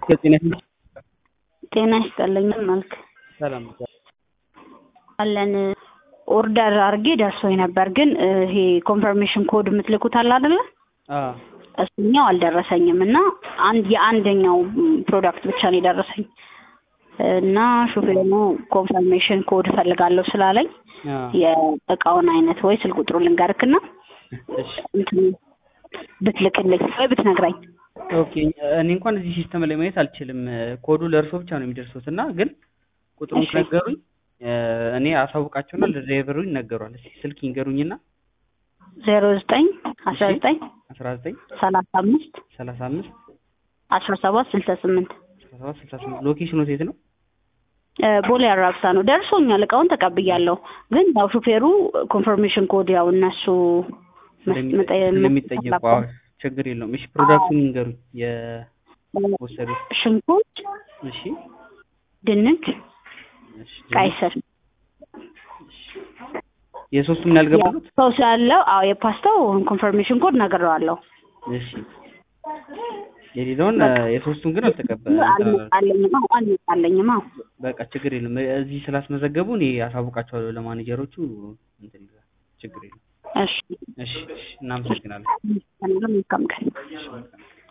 ጤና ጤና ይስጥልኝ መልክ ሰላም አለን ኦርደር አድርጌ ደርሶኝ ነበር፣ ግን ይሄ ኮንፈርሜሽን ኮድ የምትልኩት አለ አይደለ? እሱኛው አልደረሰኝም እና አንድ የአንደኛው ፕሮዳክት ብቻ ነው የደረሰኝ እና ሹፌሩ ኮንፈርሜሽን ኮድ እፈልጋለሁ ስላለኝ የእቃውን አይነት ወይ ስልክ ቁጥሩ ልንገርክና እንትን ብትልክልኝ ወይ ብትነግረኝ። ኦኬ እኔ እንኳን እዚህ ሲስተም ላይ ማየት አልችልም። ኮዱ ለእርሶ ብቻ ነው የሚደርሱት እና ግን ቁጥሩን ከነገሩኝ እኔ አሳውቃቸውና ለድራይቨሩ ይነገሯል። እስኪ ስልክ ይንገሩኝና ዜሮ ዘጠኝ አስራ ዘጠኝ አስራ ዘጠኝ ሰላሳ አምስት ሰላሳ አምስት አስራ ሰባት ስልሳ ስምንት አስራ ሰባት ስልሳ ስምንት ሎኬሽኑ የት ነው? ቦሌ አራብሳ ነው። ደርሶኛል፣ እቃውን ተቀብያለሁ። ግን ያው ሹፌሩ ኮንፈርሜሽን ኮድ ያው እነሱ ስለሚጠየቁ አዎ፣ ችግር የለውም። እሺ ፕሮዳክቱን ይንገሩኝ የወሰዱት። ሽንኩርት፣ እሺ ድንች፣ እሺ ቀይ ስር የሶስቱም ምን ያልገባሉት? ሰው ስላለው አዎ የፓስታው ኮንፈርሜሽን ኮድ ነግሬዋለሁ። እሺ የሌላውን የሶስቱን ግን አልተቀበል አልመጣልኝማ አልመጣልኝማ። በቃ ችግር የለም። እዚህ ስላስመዘገቡ እኔ አሳውቃቸዋለሁ ለማኔጀሮቹ። እንትን ይላል ችግር የለም። እሺ እሺ እሺ፣ እናመሰግናለን። መልካም ቀን። እሺ መልካም